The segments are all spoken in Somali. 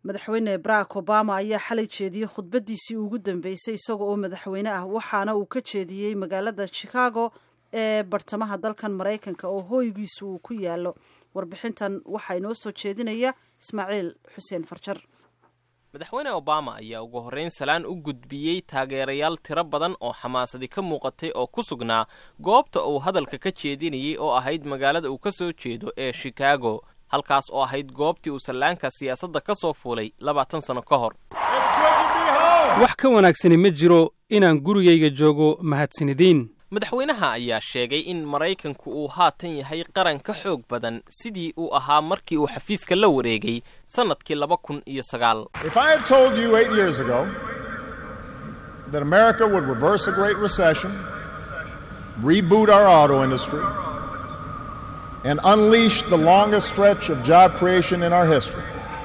madaxweyne barack obama ayaa xalay jeediyey khudbadiisii ugu dambeysay isaga oo madaxweyne ah waxaana uu ka jeediyey magaalada chicago ee bartamaha dalkan maraykanka oo hooygiisu uu ku yaalo warbixintan waxaa inoo soo jeedinaya ismaaciil xuseen farjar madaxweyne obama ayaa ugu horrayn salaan u gudbiyey taageerayaal tiro badan oo xamaasadi ka muuqatay oo ku sugnaa goobta uu hadalka ka jeedinayey oo ahayd magaalada uu ka soo jeedo ee shikaago halkaas oo ahayd goobtii uu sallaanka siyaasadda ka soo fuulay labaatan sanno ka hor wax ka wanaagsani ma jiro inaan gurigayga joogo mahadsanidin madaxweynaha ayaa sheegay in maraykanku uu haatan yahay qaran ka xoog badan sidii uu ahaa markii uu xafiiska la wareegay sannadkii laba kun iyo sagaal and unleash the longest stretch of job creation in our history.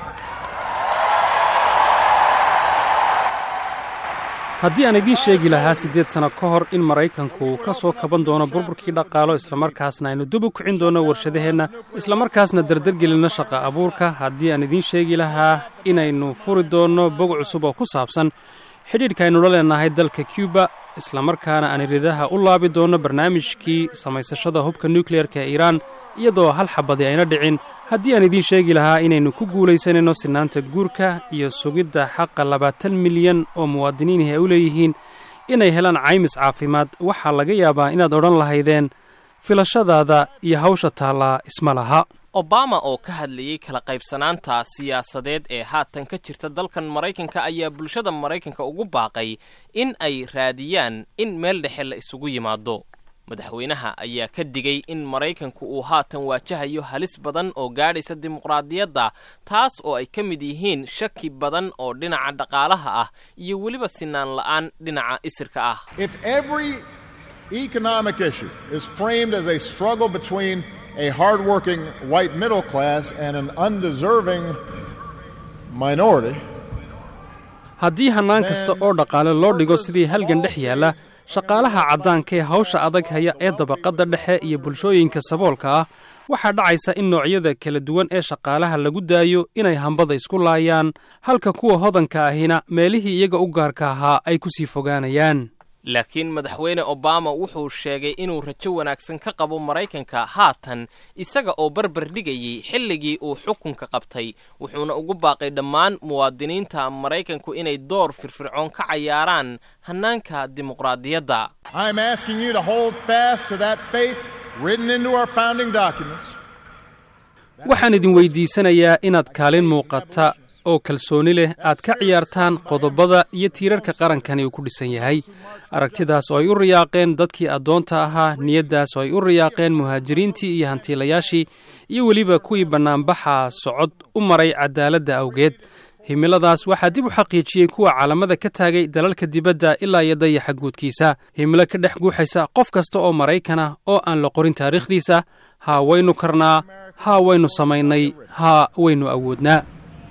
haddii aan idiin sheegi lahaa siddeed sanno ka hor in maraykanku uu ka soo kaban doono burburkii dhaqaalo islamarkaasna aynu dib u kicin doonno warshadaheenna islamarkaasna dardargelinno shaqa abuurka haddii aan idiin sheegi lahaa inaynu furi doonno bog cusub oo ku saabsan xidhiidhka aynu la leenahay dalka cuba islamarkaana aan iridaha u laabi doonno barnaamijkii samaysashada hubka nukleyerka ee iiraan iyadoo hal xabadi ayna dhicin haddii aan idiin sheegi lahaa inaynu ku guulaysanayno sinaanta guurka iyo sugidda xaqa labaatan milyan oo muwaadiniinihii ay u leeyihiin inay helaan caymis caafimaad waxaa laga yaabaa inaad odhan lahaydeen filashadaada iyo hawsha taallaa isma laha obama oo ka hadlayey kala qaybsanaanta siyaasadeed ee haatan ka jirta dalkan maraykanka ayaa bulshada maraykanka ugu baaqay in ay raadiyaan in meel dhexe la isugu yimaado madaxweynaha ayaa ka digay in maraykanku uu haatan waajahayo halis badan oo gaadhaysa dimuqraadiyadda taas oo ay ka mid yihiin shaki badan oo dhinaca dhaqaalaha ah iyo weliba sinaan la'aan dhinaca isirka ah economic issue is framed as a struggle between a hardworking white middle class and an undeserving minority. haddii hannaan kasta oo dhaqaale loo dhigo sidii halgan dhex yaalla shaqaalaha caddaanka ee hawsha adag haya ee dabaqadda dhexe iyo bulshooyinka saboolka ah waxaa dhacaysa in noocyada kala duwan ee shaqaalaha lagu daayo inay hambada isku laayaan halka kuwa hodanka ahina meelihii iyaga u gaarka ahaa ay ku sii fogaanayaan laakiin madaxweyne obama wuxuu sheegay inuu rajo wanaagsan ka qabo maraykanka haatan isaga oo barbar dhigayey xilligii uu xukunka qabtay wuxuuna ugu baaqay dhammaan muwaadiniinta maraykanku inay door firfircoon ka cayaaraan hannaanka dimuqraadiyadda waxaan idin weydiisanayaa inaad kaalin muuqata oo kalsooni leh aad ka ciyaartaan qodobada iyo tiirarka qarankani uu ku dhisan yahay aragtidaas oo ay u riyaaqeen dadkii addoonta ahaa niyaddaas oo ay u riyaaqeen muhaajiriintii iyo hantiilayaashii iyo weliba kuwii bannaanbaxa socod u maray cadaaladda awgeed himiladaas waxaa dib u xaqiijiyey kuwa caalamada ka taagay dalalka dibadda ilaa iyo dayaxa guudkiisa himilo ka dhex guuxaysa qof kasta oo maraykanah oo aan la qorin taariikhdiisa haa waynu karnaa haa waynu samaynay haa waynu awoodnaa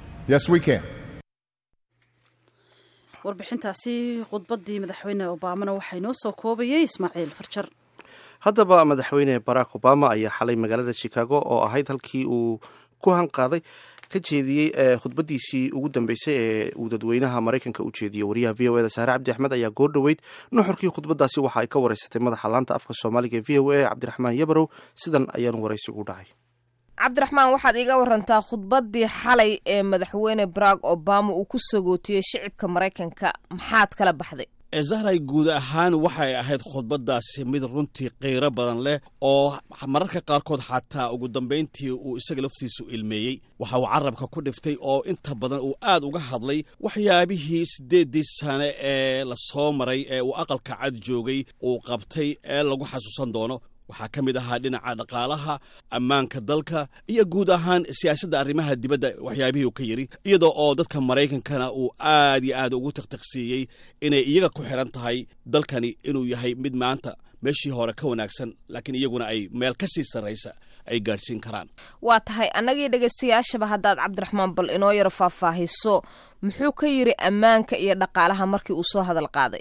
warbixintaasi khudbaddii madaxweyne obamana waxaa inoo soo koobayay ismaaciil farjar haddaba madaxweyne barack obama ayaa xalay magaalada chicago oo ahayd halkii uu ku hanqaaday ka jeediyey khudbadiisii ugu dambeysay ee uu dadweynaha maraykanka u jeediyey wariyaha v o eda saare cabdi axmed ayaa goor dhoweyd nuxurkii khudbadaasi waxa ay ka wareysatay madaxa laanta afka soomaaliga ee v o a cabdiraxmaan yabarow sidan ayaanu waraysigu dhacay cabdiraxmaan waxaad iiga warantaa khudbaddii xalay ee madaxweyne barack obama uu ku sagootiyey shicibka maraykanka maxaad kala baxday zahray guud ahaan waxay ahayd khudbaddaasi mid runtii qiiro badan leh oo mararka qaarkood xataa ugu dambayntii uu isaga laftiisu ilmeeyey waxa uu carabka ku dhiftay oo inta badan uu aad uga hadlay waxyaabihii siddeeddii sane ee la soo maray ee uu aqalka cad joogay uu qabtay ee lagu xasuusan doono waxaa ka mid ahaa dhinaca dhaqaalaha ammaanka dalka iyo guud ahaan siyaasadda arrimaha dibadda waxyaabihii uu ka yidhi iyadoo oo dadka maraykankana uu aad iyo aad ugu tiqtiqsiiyey inay iyaga ku xiran tahay dalkani inuu yahay mid maanta meeshii hore ka wanaagsan laakiin iyaguna ay meel ka sii sarraysa ay gaadhsiin karaan waa tahay annagii dhegaystayaashaba haddaad cabdiraxmaan bal inoo yaro faahfaahiso muxuu ka yidhi ammaanka iyo dhaqaalaha markii uu soo hadal qaaday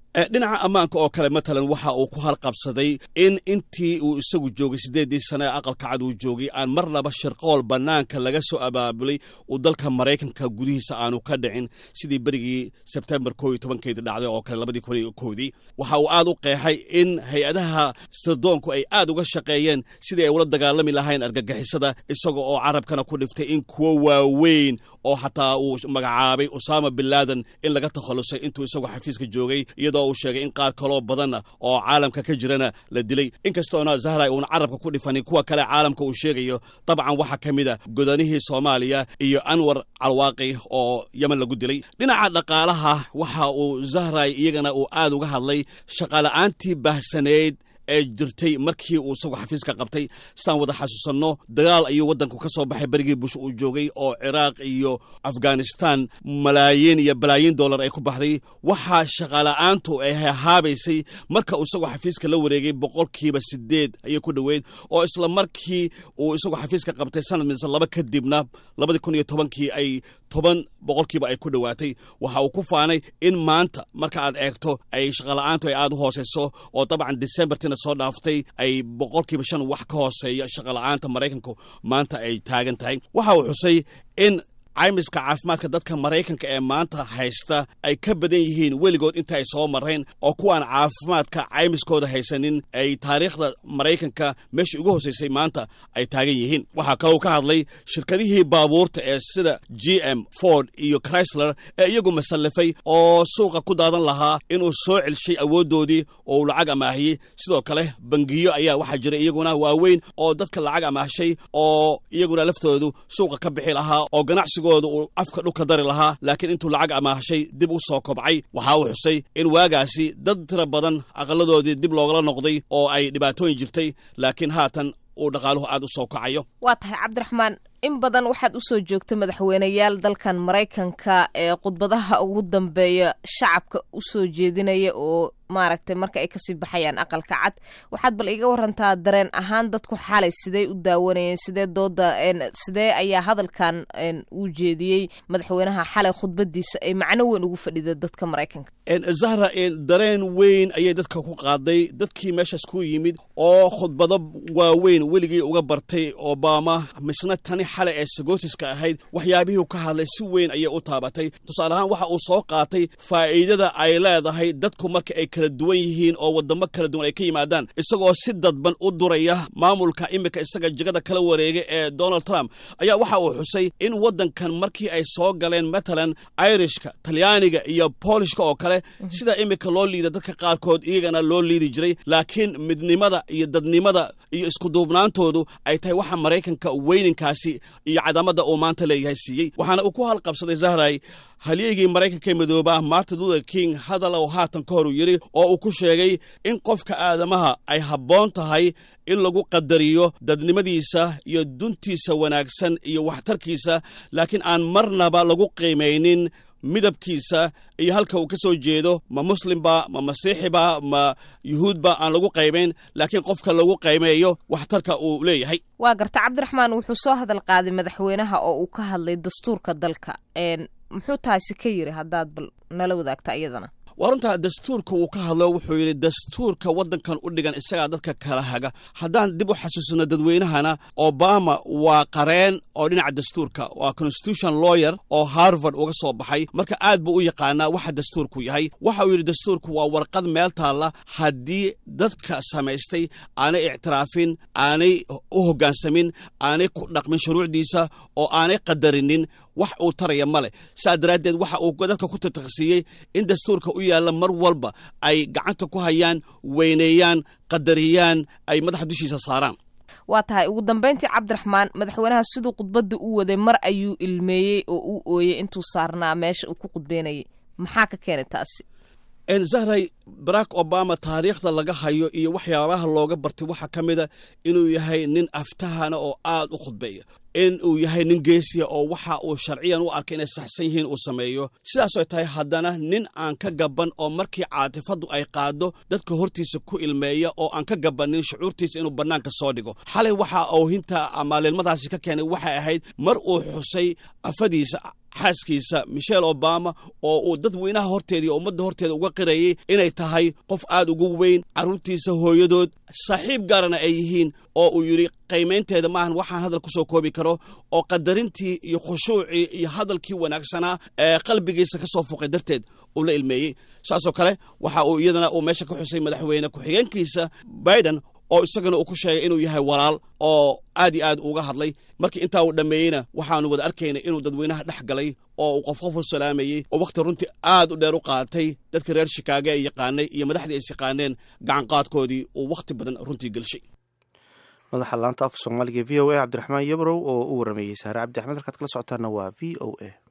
dhinaca ammaanka oo kale matalan waxa uu ku halqabsaday in intii uu isagu joogay siddeeddii sane ee aqalka cad uu joogay aan marnaba shirqool bannaanka laga soo abaabulay uu dalka maraykanka gudihiisa aanu ka dhicin sidii berigii sebtembar koo iyo tobankeedii dhacday oo kale labadii kun iyo koodii waxa uu aad u qeexay in hay-adaha sirdoonku ay aad uga shaqeeyeen sidii ay ula dagaalami lahayn argagixisada isaga oo carabkana ku dhiftay in kuwo waaweyn oo xataa uu magacaabay usaama bin laadan in laga takhallusay intuu isagu xafiiska joogay iyadoo uu sheegay in qaar kaloo badanna oo caalamka ka jirana la dilay inkastoona zahra uuna carabka ku dhifanin kuwa kale caalamka uu sheegayo dabcan waxaa ka mid a godanihii soomaaliya iyo anwar calwaaqi oo yemen lagu dilay dhinaca dhaqaalaha waxa uu zahray iyagana uu aad uga hadlay shaqaala'aantii baahsaneyd ee jirtay markii uu isagu xafiiska qabtay sidaan wada xasuusanno dagaal ayuu waddanku ka soo baxay berigii bush uu joogay oo ciraaq iyo afghanistan malaayiin iyo balaayiin dollar ay ku baxday waxaa shaqaala'aantu ay hahaabaysay marka uu isagu xafiiska la wareegay boqolkiiba sideed ayay ku dhoweyd oo isla markii uu isagu xafiiska qabtay sanad mise laba kadibna labadii kun iyo tobankii ay toban boqolkiiba ay ku dhowaatay waxa uu ku faanay in maanta marka aad eegto ay shaqala'aantu ay aad u hooseyso oo dabcan decembertina soo dhaaftay ay boqolkiiba shan wax ka hooseeya shaqala'aanta maraykanku maanta ay taagan tahay waxa uu xusay in caymiska caafimaadka dadka maraykanka ee maanta haysta ay ka badan yihiin weligood inta ay soo mareen oo kuwaan caafimaadka caymiskooda haysanin ay taariikhda maraykanka meeshii ugu hoseysay maanta ay taagan yihiin waxaa kalou ka hadlay shirkadihii baabuurta ee sida g m ford iyo chrysler ee iyagu masallafay oo suuqa ku daadan lahaa inuu soo celshay awooddoodii oo uu lacag amaahiyey sidoo kale bangiyo ayaa waxaa jira iyaguna waaweyn oo dadka lacag amaahshay oo iyaguna laftoodu suuqa ka bixi lahaa oo ganacsigo uu afka dhulka dari lahaa laakiin intuu lacag amaahshay dib u soo kobcay waxa uu xusay in waagaasi dad tira badan aqaladoodii dib loogala noqday oo ay dhibaatooyin jirtay laakiin haatan uu dhaqaaluhu aad u soo kacayo waa tahay cabdiraxmaan in badan waxaad u soo joogta madaxweyneyaal dalkan maraykanka ee khudbadaha ugu dambeeya shacabka u soo jeedinaya oo maaragtay marka ay kasii baxayaan aqalka cad waxaad bal iga warantaa dareen ahaan dadku xalay sidee u daawanayeen sidee dooda sidee ayaa hadalkan uu jeediyey madaxweynaha xalay khudbadiisa ay macno weyn ugu fadhida dadka maraykanka zahra dareen weyn ayay dadka ku qaaday dadkii meeshaas ku yimid oo khudbado waaweyn weligii uga bartay obama misna tani xalay ee sagootiska ahayd waxyaabihii ka hadlay si weyn ayay u taabatay tusaale ahaan waxa uu soo qaatay faa'iidada ay leedahay dadku marka ay kala duwan yihiin oo wadamo kala duwan ay ka yimaadaan isagoo si dadban u duraya maamulka imika isaga jegada kala wareegay ee donald trump ayaa waxa uu xusay in waddankan markii ay soo galeen matalan irishka talyaaniga iyo boolishka oo kale sida imika loo liida dadka qaarkood iyagana loo liidi jiray laakiin midnimada iyo dadnimada iyo iskuduubnaantoodu ay tahay waxa maraykanka weyninkaasi iyo cadaamadda uu maanta leeyahay siiyey waxaana uu ku halqabsaday zahray halyeygii maraykanka midooba martin luther king hadal oo haatan ka hor uu yidhi oo uu ku sheegay in qofka aadamaha ay habboon tahay in lagu qadariyo dadnimadiisa iyo duntiisa wanaagsan iyo waxtarkiisa laakiin aan marnaba lagu qiimaynin midabkiisa iyo halka uu ka soo jeedo ma muslimba ma masiixiba ma yuhuudba aan lagu qaybayn laakiin qofka lagu qaymeeyo waxtarka uu leeyahay waa garta cabdiraxmaan wuxuu soo hadal qaaday madaxweynaha oo uu ka hadlay dastuurka dalka muxuu taasi ka yiri haddaad bal nala wadaagta iyadana waa runtaa dastuurka uu ka hadlo wuxuu yidhi dastuurka waddankan u dhigan isagaa dadka kala haga haddaan dib u xasuusino dadweynahana obama waa qareen oo dhinaca dastuurka waa constitution lawyer oo harvard uga soo baxay marka aad buu u yaqaanaa waxa dastuurku yahay waxa uu yidhi dastuurku waa warqad meel taalla haddii dadka samaystay aanay ictiraafin aanay u hoggaansamin aanay ku dhaqmin shuruucdiisa oo aanay qadarinin wax uu taraya ma leh saa daraaddeed waxa uu dadka ku tirtiqsiiyey in dastuurka u yaalla mar walba ay gacanta ku hayaan weyneeyaan qadariyaan ay madaxa dushiisa saaraan waa tahay ugu dambayntii cabdiraxmaan madaxweynaha siduu khudbadda u waday mar ayuu ilmeeyey oo uu ooyey intuu saarnaa meesha uu ku khudbeynayay maxaa ka keenay taasi zahray barack obama taariikhda laga hayo iyo waxyaabaha looga bartay waxaa ka mida inuu yahay nin aftahana oo aad u khudbeeya in uu yahay nin geesiya oo waxa uu sharciyan u arkay inay saxsan yihiin uu sameeyo sidaasoo tahay haddana nin aan ka gaban oo markii caatifaddu ay qaado dadka hortiisa ku ilmeeya oo aan ka gabanin shucuurtiisa inuu bannaanka soo dhigo xalay waxa oohinta ama leelmadaasi ka keenay waxay ahayd mar uu xusay afadiisa xaaskiisa michelle obama oo uu dadweynaha horteeda iyo ummadda horteeda uga qirayay inay tahay qof aad ugu weyn carruurtiisa hooyadood saaxiib gaarana ay yihiin oo uu yidhi qiimaynteeda maahan waxaan hadal ku soo koobi karo oo qadarintii iyo khushuucii iyo hadalkii wanaagsanaa ee qalbigiisa ka soo fuqay darteed uu la ilmeeyey saasoo kale waxa uu iyadana uu meesha ka xusay madaxweyne ku-xigeenkiisa biden oo isagana uu ku sheegay inuu yahay walaal oo aad iyo aad uga hadlay markii intaa uu dhammeeyeyna waxaanu wada arkaynay inuu dadweynaha dhex galay oo uu qof qof u salaamayey oo wakhti runtii aad u dheer u qaatay dadka reer shikaago ay yaqaanay iyo madaxdii ay yaqaaneen gacanqaadkoodii uu wakhti badan runtii gelshay madaxa laanta afka soomaaliga v o a cabdiraxmaan yabrow oo u warameeyey saare cabdi axmed halkaad kala socotaana waa v o a